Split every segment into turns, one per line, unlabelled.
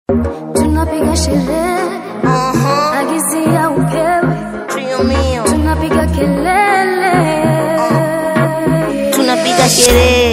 tunapiga sherehe agizia upewe
Trio mio,
tunapiga kelele
tunapiga sherehe,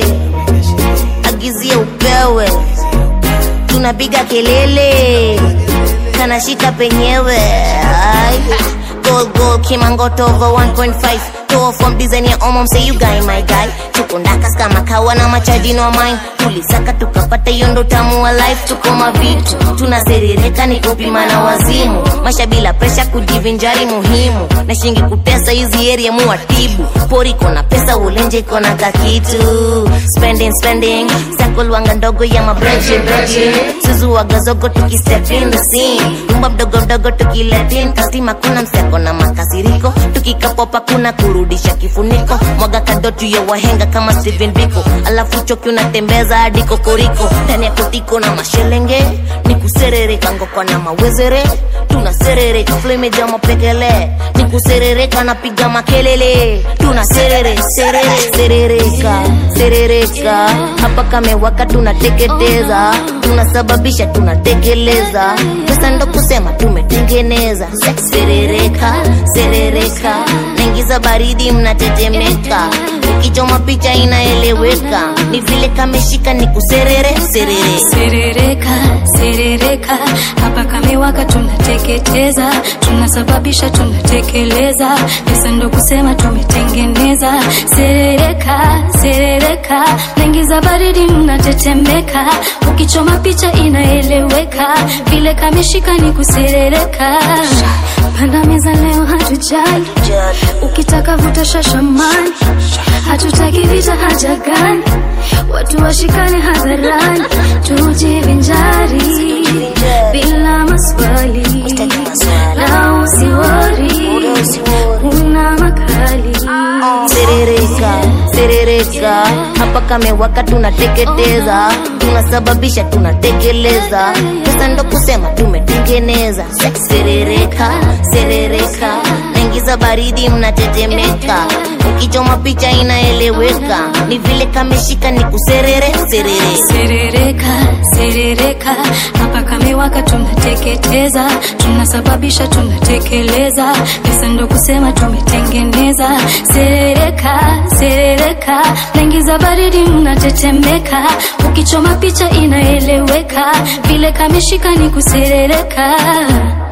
agizia upewe, tunapiga kelele, kanashika penyewe. Ay. Gold gold kimangoto over 1.5 Toa from design ya omom say you guy my guy tuko ndakas kama kawa na machaji no mine tulisaka tukapata hiyo ndo tamu wa life tuko mavitu tunaserereka ni kupima na wazimu masha bila presha kujivinjari muhimu na shingi kutesa hizi area muwatibu pori kona pesa ulenje kona kakitu spending spending sakolwanga ndogo ya mabreche breche suzuwaga zogo tukistep in the scene nyumba mdogo mdogo tukiletin kastima kuna mseko na makasiriko tukikapopa kuna kurudisha kifuniko mwaga kadotu ya wahenga kama Steven Biko alafu choki unatembeza hadi kokoriko ndani ya kotiko na mashelenge ni kuserereka ngokwa na mawezere tunaserereka flemeja mapekele ni kuserereka napiga makelele tunaserere serere serereka serereka hapa kamewaka tunateketeza tunasababisha tunatekeleza pesa ndo kusema tumetengeneza serereka serereka naingiza baridi mnatetemeka ukichoma picha inaeleweka ni vile kameshika ni kuserere serere
serereka serereka hapa kamewaka tunateketeza tunasababisha tunatekeleza pesa ndo kusema tumetengeneza serereka serereka naingiza baridi mnatetemeka ukichoma picha inaeleweka vile kameshika ni kuserereka panda meza leo hatujali ukitaka vuta shashamani hatutaki vita haja gani watu washikane hadharani tujivinjari bila maswali na usiwori una makali
serereka serereka hapa kamewaka tunateketeza tunasababisha tunatekeleza pesa ndo kusema tumetengeneza serereka serereka naingiza baridi mnatetemeka ukichoma picha inaeleweka ni vile kameshika ni kuserere serere
serereka serereka hapa kamewaka tunateketeza tunasababisha tunatekeleza pesa ndo kusema tumetengeneza serereka serereka naingiza baridi mnatetemeka ukichoma picha inaeleweka vile kameshika ni kuserereka